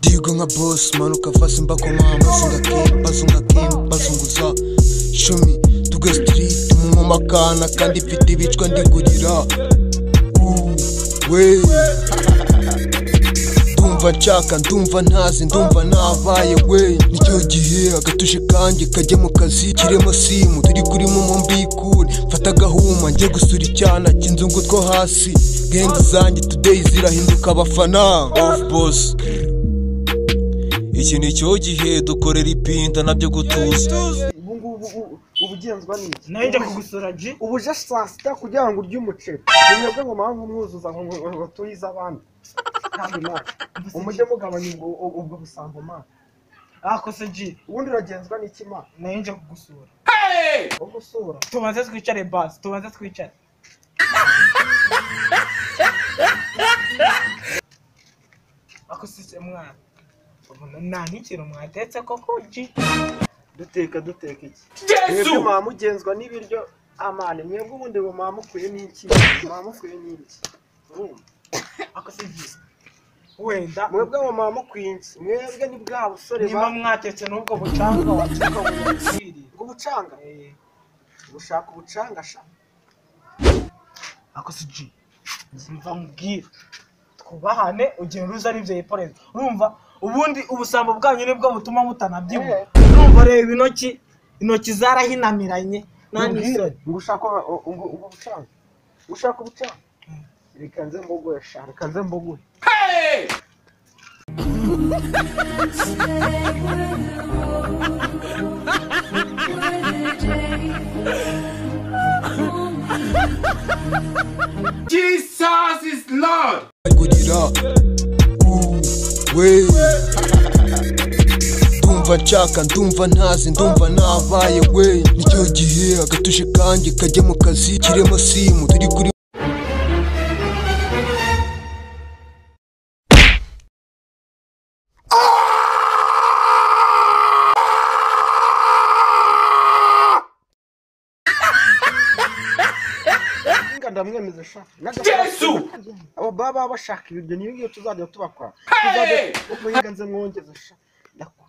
Digo nka boss manuka fasi mbakoma basungakimba sungakimba sunguza shumi tuge street mumakana kandi mfite ibicwa ndigurira Ooh, we ndumva nshaka ndumva ntazi ndumva nabaye we nicyo gihe agatuje kanjye kajya mu kazi kirimo simu turi kuri momo mbikure mfata agahuma njye gusura icyana cy'inzungu two hasi genga zanjye today zirahinduka abafana off boss iki ni cyo gihe dukorera ipinda nabyo gutuza ubu ngubu ubugenzwa n'iki nawe njya kugusura ji ubuje saa sita kugira ngo urye umuceri mwebwe ngo mpamvu mwuzuza ngo ngo- ngo turize abandi kandi nawe umujye mugabanya ubwo- ubwo busambo mana akose ji ubundi uragenzwa n'iki mana nawe njya kugusura wo gusura tubanze twicare basi tubanze twicare akose mwana ubona nta n'ikintu mwatetse koko ji duteka duteka iki mwebwe mwaba mugenzwa n'ibiryo amane mwebwe ubundi ngo mwaba mukwiye n'iki mwaba mukwiye n'iki Urumva? akose ji wenda mwebwe ngo mwaba mukwiye iki mwebwe ni bwa busore niba ba- mwatetse n'ubwo bucanga wacuka bukwiriye bw'ubucanga ubucanga gushaka ubucanga sha akose ji mva mubwira twubahane ugenda uza n'ibyo yiporeza urumva ubundi ubusambo bwanyu nibwo butuma mutanabyibuha urumva reba intoki intoki zarahinamiranye nta n'isoni ngo ushaka ubucanga ushaka ubucanga Mm. reka nze mbogoye sha reka nze mbogoye Jesus is Lord. kugira Ooh, we ndumva nshaka ndumva ntazi ndumva nabaye we nicyo gihe agatuje kanjye kajya mu kazi kirimo simu turi kuri inga ndamwemeza sha Jesu abo baba baba bashaka ibiryo niyo ngiyo tuzajya tubakora tuzajya ubwo nze mwongeze sha ndakwa